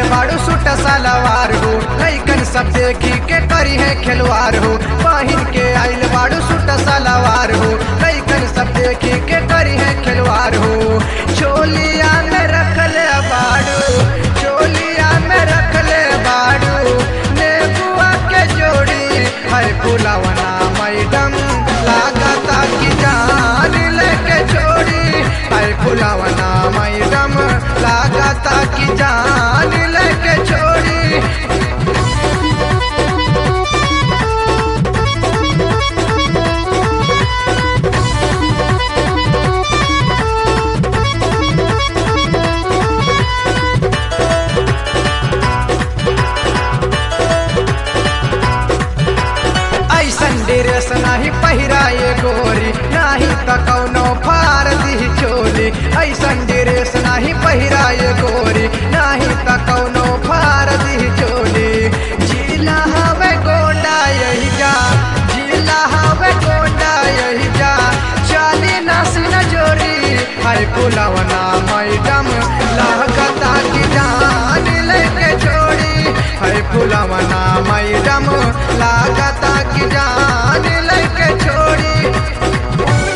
बाड़ू सूट सलवार हो लैकन सब देखी के करी है खिलवार हो पहिन के आइल बाड़ू सूट सलवार हो लैकन सब देखी के करी है खिलवार हो चोलिया में रखले बाड़ू चोलिया में रखले बाड़ू नेबुआ के जोड़ी है फुलवना मैडम लागता की जान लेके छोड़ी है फुलवना मैडम लागता की जान लेके छोड़ी ऐसन ड्रेस नाही पहिराए गोरी नाही त कौनो फार दी चोली ऐसन ड्रेस नाही पहिराए गोरी नाही त कौनो फार दी चोली जिला हवे गोंडा यही जा जिला हवे गोंडा यही जा चाली नासी न जोरी हाय पुलवना मैडम लागता की जान लेके छोड़ी हाय पुलवना मैडम लागता की जान लेके छोड़ी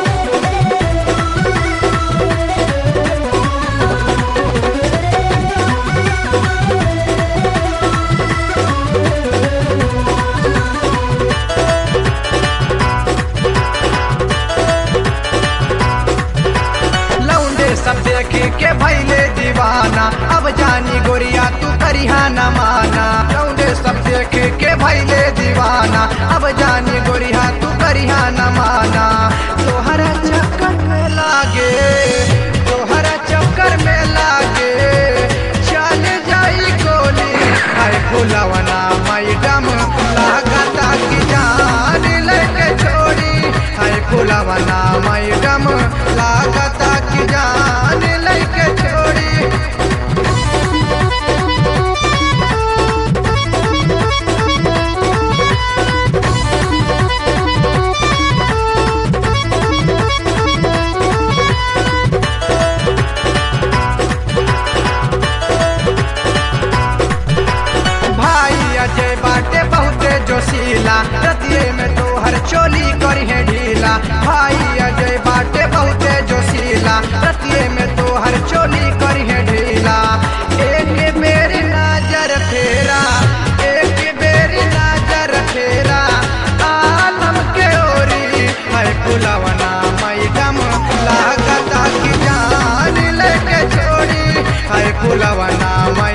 लौंडे सब देखे के भैले दीवाना अब जानी गोरिया तू करिहा न माना लौंडे सब देखे के भैले दीवाना अब जानी गोरिया तू करिहा न माना तोहरा चक्कर में लागे तोहरा चक्कर में लागे चल जाई गोली हाय फुलवना मैडम लागता की जान लेके छोड़ी हाय फुलवना मैडम लागता की जान लेके छोड़ी भाई अजय बाटे बहुते जोशीला रतिये में तोहर चोली करी है ढीला भाई अजय बाटे बहुते जोशीला रतिये में तोहर चोली करी है ढीला एक बेरी नजर फेरा एक बेरी नजर फेरा आलम के ओरी है फुलवना मैडम लागता की जान लेके छोड़ी है फुलवना